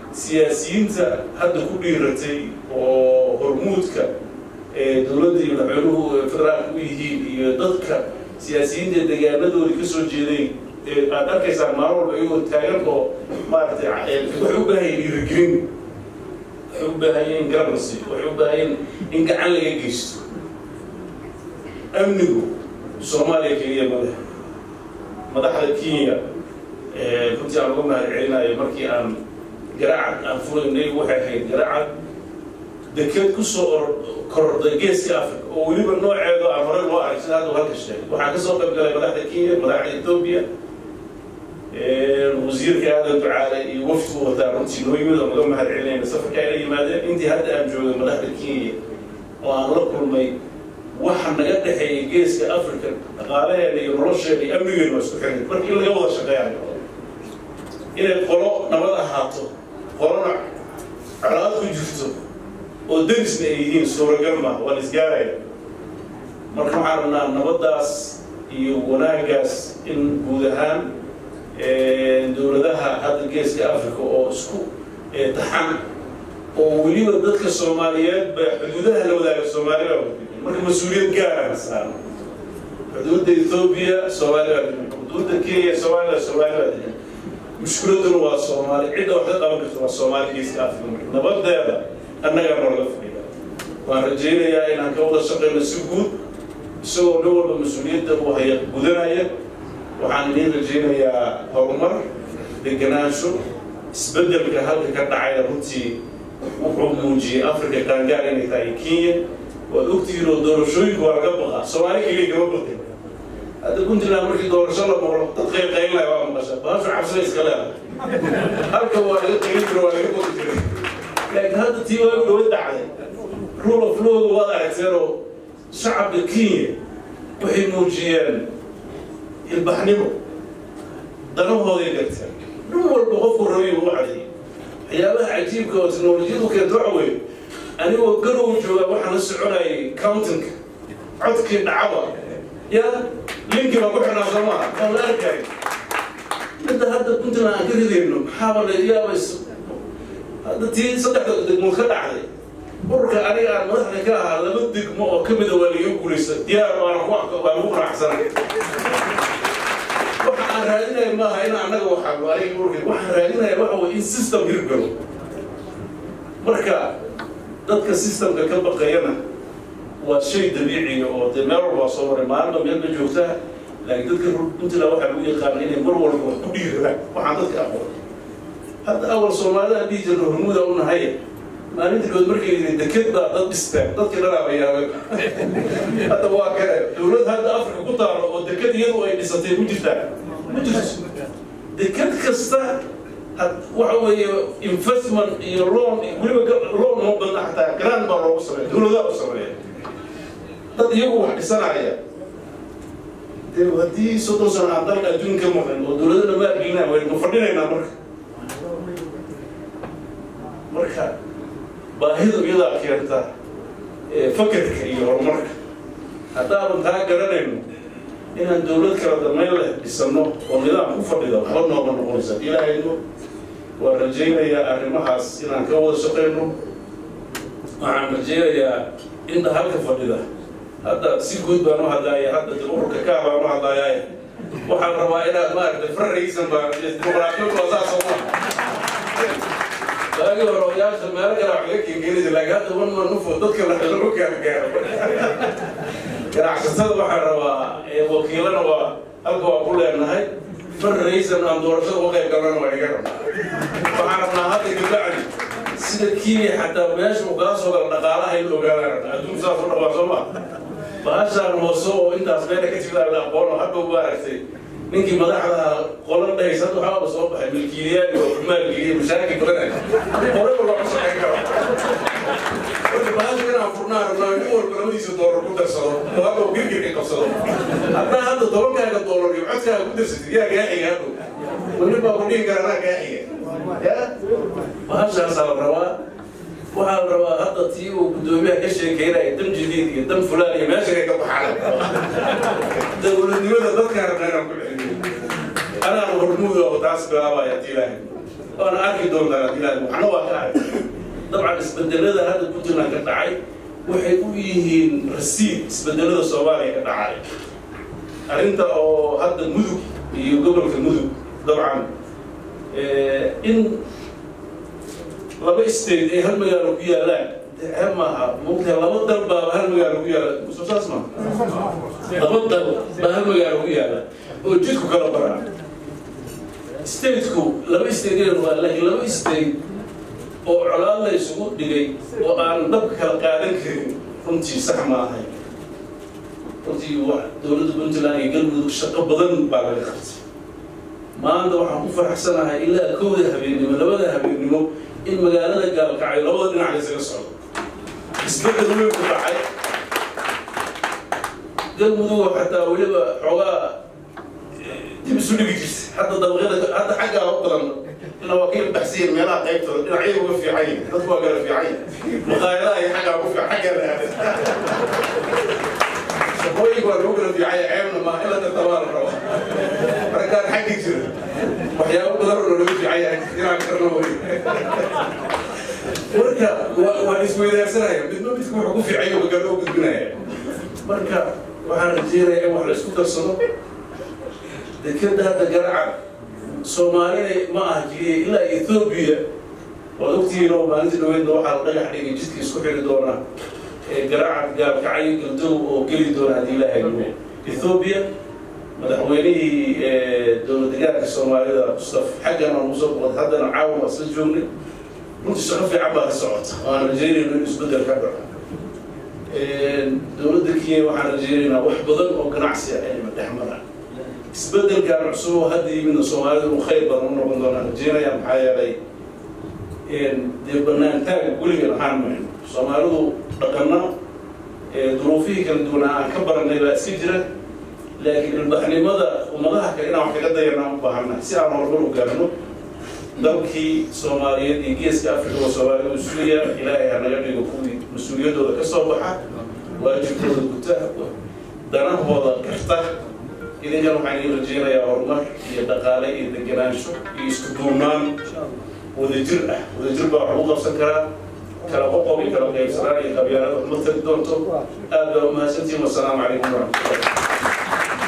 siyaasiyiinta hadda ku dhiiratay oo hormuudka ee dowladda iyo madaxweynuhu federaalka u yihiin iyo dadka siyaasiyiinta deegaanadoodii ka soo jeeday aad arkaysaan maalin walba iyagoo taagan oo maaragtay waxay u baahan yihin dhiirigelin waxay u baahan yihin garancy waxay u baahan yihin in gacan laga geysto amnigu soomaaliya keliya madax madaxda kenya runtii aan uga mahad celinayo markii aan garaacad aan fulaynay waxay ahayd garaacad dekeed kusoo kororday geeska africa oo weliba nooceedu aan hore loo arag sida hadda halka sheegay waxaa kasoo qayb galay madaxda kenya madaxda ethoobia wasiirka aadan ducaale iyo wafdigu wataa runtii noo yimid oo naga mahad celinayna safarka ayla yimaadeen intii hadda aan joogay madaxda kenya oo aan la kulmay waxa naga dhexeeya geeska africa dhaqaalaheena iyo nolosheena iyo amnigeena waa isku xiran marka in laga wada shaqeeyayo inay qolo nabad ahaato qolona colaad ku jirto oo derisna ay yihiin suuragal maaha waa la isgaaraya marka waxaan rabnaa nabaddaas iyo wanaaggaas in guud ahaan dowladaha hadda geeska africa oo isku taxan oo weliba dadka soomaaliyeed ba xuduudaha la wadaaga soomaaliya marka mas-uuliyad gaara saaran xuduudda ethoobia soomaaliya xuduudda kenya soomaaliya soomaaliya mushkiladuna waa soomaali cidda wax ka qaban karta waa soomaali geeska africa nabadeeda annagaa noolaga fadhiida waan rajaynayaa inaan ka wada shaqeyno si guud isagoo nin walba mas-uuliyadda uu haya gudanaya waxaan idiin rajaynayaa horumar deganaansho isbeddelka halka ka dhacaya runtii wuxuu muujiyey africa qaangaar inay tahay kenya waad ogtihiin oo doorashooyinku waa laga baqaa soomaali keliya kama baqin hadda puntland markii doorasho la maqlo dad qayqaynlaya waa maqasha baashu cabsida iska leedahay halka waa laga qayn jiro waa laga baqi jiray laakiin hadda tii waa dhawa dacday rule of lawga waad aragteen oo shacabka kenya waxay muujiyeen ilbaxnimo danahooday garteen nin walba qofku rabay u cadeeyey waxyaabaha cajiibka oo teknolojiyadu keento waxa weeye anigoo garow jooga waxaan la soconayay countinka codkii dhacaba ya linki baan ku xidhnaa soo maaha waan la arkay midda hadda puntland aan ka ridayno maxaaba la yaabays hadda tii saddexda degmood ka dhacday ururka aniga aan madaxda ka ahaa laba degmo oo ka mida waa laga guulaysta diyaar waana ku waan ku qanacsanay waxa aan raadinaya maaha in annaga waxaa aniga ururka waxaan raadinaya waxa weye in system hirgalo marka dadka systemka ka baqayana waa shay dabiiciya oo dee meel walba soo maray maalinba meel ba joogtaa laakiin dadka puntland waxaa lagu yaqaana inay mar walba wax ku dhiirradaan waxaan dadka aqoon hadda awal soomaalida dhihi jirna hormuuda u nahay maalinta kood markay yidhi deked baa dad dhisteen dadkii dhanaaba yaabay hadda waa kale dowlad hadda afrika ku taalo oo deked iyadu ay dhisatay ku jirtaa ma jirto deked kasta waxa weeye investment iyo loan weliba loan ma badna xataa grant baa loogu sameeya dowladaha u sameeya dad iyagu wax dhisanaya dee haddii soddon sano aan dalka adduunka maqan oo dowladana ma argina waynu fadhinaynaa marka marka baahidu iyadaa keenta fakarka iyo horumarka haddaaban taa garanayno inaan dowlad kala damayn leh dhisano oo nidaam ku fadhida waxba nooga noqonaysa ilaahayno waan rajaynayaa arrimahaas inaan ka wada shaqayno waxaan rajaynayaa inta halka fadhida hadda si guud baan u hadlaaya hadda de ururka kaa baan u hadlaaya waxaan rabaa inaad maaragtay farraysan baa dimuqraadiyadu waa saas oo waagi hore odayaasha meelo kale wax laga keenkeenaysa laakiin hadda wan ma nufo dadka lagu gaargaaro ganacsatada waxaan rabaa wakiilana waa halka waa ku leenahay farraysan aan doorashada uga qayb galnana waa iga rabnaa waxaan rabnaa hadda gabdhacdi sida kenya xataa meesha uu kala soo gala dhaqaalaha in ogaadaan rabnaa adduunka saas u dhawaa soo ma bahashaan hoose oo intaas meela ka jirta la aqoono hadda ugu aragtay ninkii madaxda qolan dhahaysa hadda waxaaba soo baxay milkiilayaal iyo maalgeliya mashaakil badan horeba looga shaqeyn karo marka bahasha inaan furnaa rabnaa nin walba labadiisa doolar ku darsado oo hadda uu girgirka qabsado haddaa hadda tobankaaga doolar iyo codkaaga ku darsatid yaa gaa xiga hadhow weli baa ku dhihi kara anaa gaa xiga ya bahashaasaa la rabaa waxaa la rabaa hadda tii uu guddoomiyaha ka sheekeynaya dan jadiid iyo dan fulaan iyo meesha ka baxaan dowladnimada dadkaan rabnaa inaan ku celiyo anaan hormuuda oo taas bilaabaya haddii ilaahay waana arki doontaan ilaa waxna waa ka arag dabcan isbedelada hadda puntland ka dhacay waxay u yihiin rasiid isbedelada soomaaliya ka dhacay arrinta oo hadda mudug iyo gobolka mudug dabcan in laba state ay hal magaalo ku yaalaan ceeb maaha mogtahay laba dal baaba hal magaalo ku yaala soo saas ma laba dal baa hal magaalo ku yaala oo jidku kala baraa stateku laba state waa laakiin laba state oo colaad la isugu dhigay oo aan dabka kala qaadan karin runtii sax ma ahay runtii dowladda puntland iyo galmudug shaqo badan baa laga qabtay maanta waxaan ku faraxsanahay ilaa kowda habeennimo labada habeennimo in magaalada gaalkacyo labada dhinac laysaga socdo isbedel weyn ku dhacay galmudug xataa weliba xoogaa dib isu dhigi jirta hadda dabaqyada hadda xaggaa u badan ina waa ka baxsiyin meelaha qaybtooda dhinacyada uga fiican yihin dadku waa kala fiican yihin maqaayadaha iyo xaggaa ugu fiican xaggaa la aaday shaqooyinka waa lagu kala fiican yahay ceebna maa in la tartabaa la rabo markaan xaggi jira waxyaabo badan oo lagu fiican yahay inaan karno wey marka waan isweydaarsanaya midba midka wuxuu ku fiican yahay magaa loo gudbinaya marka waxaan rajeynayaa in wax la isku darsado dekeda hadda garaca soomaalina ma aha keliya ilaa ethoobiya waad ogtihiin oo maalintii dhaweydna waxaa la dhagax dhigay jidka isku xiri doona garaca gaabkacyo galdow oo geli doona haddii la hago ethoobiya madaxweynihii dowlad degaanka soomaalida mustaf xaggan aan usoo boqod haddana caawan waa isla joognay runtii shaqo fiican baa ka socota waan rajeynayno in isbeddel ka dhaco dowladda kenya waxaan rajeynaynaa wax badan oo ganacsi ah inay dhex maraan isbeddelkan cusub oo hadda yimidna soomaalida uu khayr badan u noqon doonaan rajeynaya maxaa yeelay dee banaantaaga weligan ahaan mayno soomaalidu dhaqanna duruufihii kala duwanaa aan ka baranay baa iska jira laakiin ilbaxnimada ummadaha kale inaan wax kaga dayanaa u baahannahay si aan horumar u gaarno dalkii soomaaliyeed iyo geeska africa oo soomaalida u sugaya ilaahay ha naga dhigo kuwii mas-uuliyaddooda ka soo baxa waajibkooda guta danahooda garta idinkan waxaan idin rajeynayaa horumar iyo dhaqaale iyo degenaansho iyo isku duubnaan wadajir ah wadajir baa wax ugu qabsan karaa kala qoqob iyo kala qaybsanaan iyo qabyaalada uma tari doonto aad baa umahadsantihin wasalaamu calaykum waraxmatullah